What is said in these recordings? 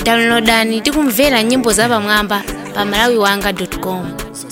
downloadani tikumvera nyimbo zapamwamba pa malawiwanga.com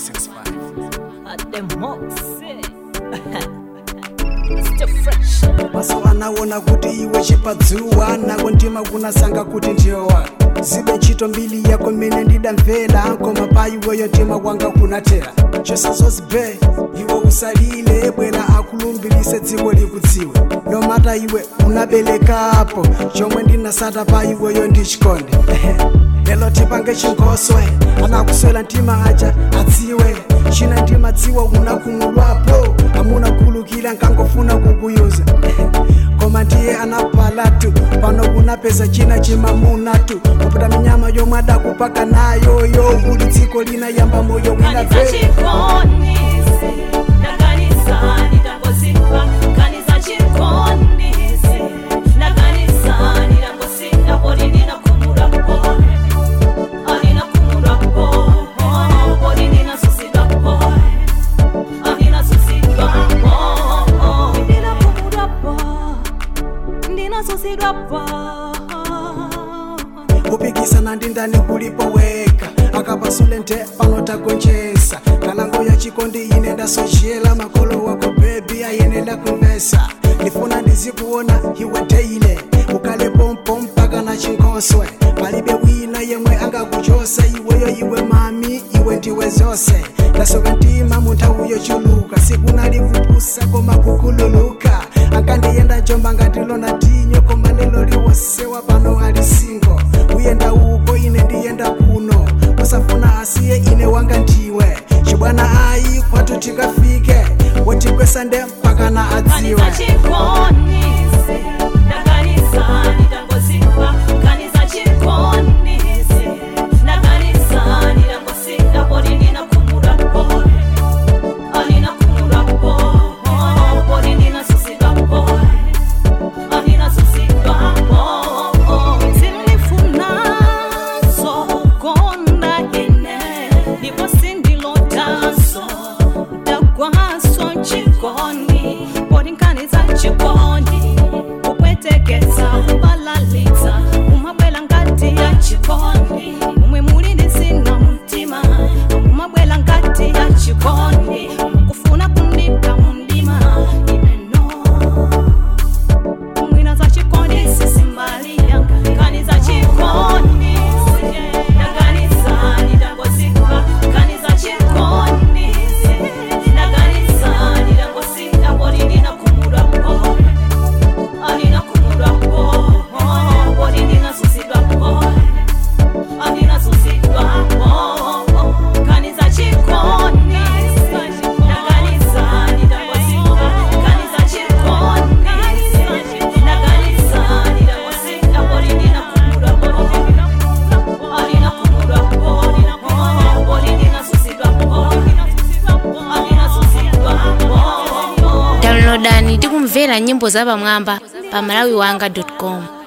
maso anaona kuti iwe chipadzuwa nako ndima kunasanga kuti ndiyowa zibe ntchito mbili yako mene ndidamvera koma pa iweyo tima kwanga kunatera chosazozibhe iwe usalile bwera akulumbilise dziko likudziwe nomata iwe unaberekapo chomwe ndinasata pa iweyo ndi chikondi lelo tipange chinkoswe anakuswela ntima aja adziwe china ndimadziwa unakumulwapo amunakhulukira nkangofuna kukuyuza koma ndiye anapalatu pano kunapeza china chimamunatu kupita minyama yomwe adakupaka nayo yo kuli dziko lina yamba moyo winave kupikisana ndi ndani kulipo weka akapasule nte pano tagonjesa kalango ya chikondi ine ndasochela makolo wako bebi ayenenda kumvesa ndifuna ndizikuona iwe teile ukale pompo mpaka na chinkoswe palibe wina yemwe angakuchosa iweyo iwe mami iwe ndiwe zonse ndasoka ntima munthawi yochuluka sikunalikupusa koma kukhululuka ankandiyenda njomba ngatilona tinyo koma lelo liwosewa pano ali singo uyenda uko ine ndiyenda kuno usafuna asiye ine wanga ndiwe chibwana ayi kwatu tikafike wotigwesa nde mpaka na adziwe chikondi kupwetekesa kubalalitsa umabwela ngati ya chikondi umwe muli ndisina mtima umabwela ngati ya chikondi kufuna kundika mundima ineno mwina za chikondi sisimbali yanga kani za chikondi naganisani tangosika kani za chikondi naganisani tangosika bodi ninakumurapo anina kumurapo bodi ninasusidwapo anina susidwapo kani za chikondi naganisani tangosika kani za chikondi naganisani tangosika bodi ninakumurapo anina kumurapo bodi ninasusidwapo anina susidwapo downloadani tikumvera nyimbo zapamwamba pa malawiwanga.com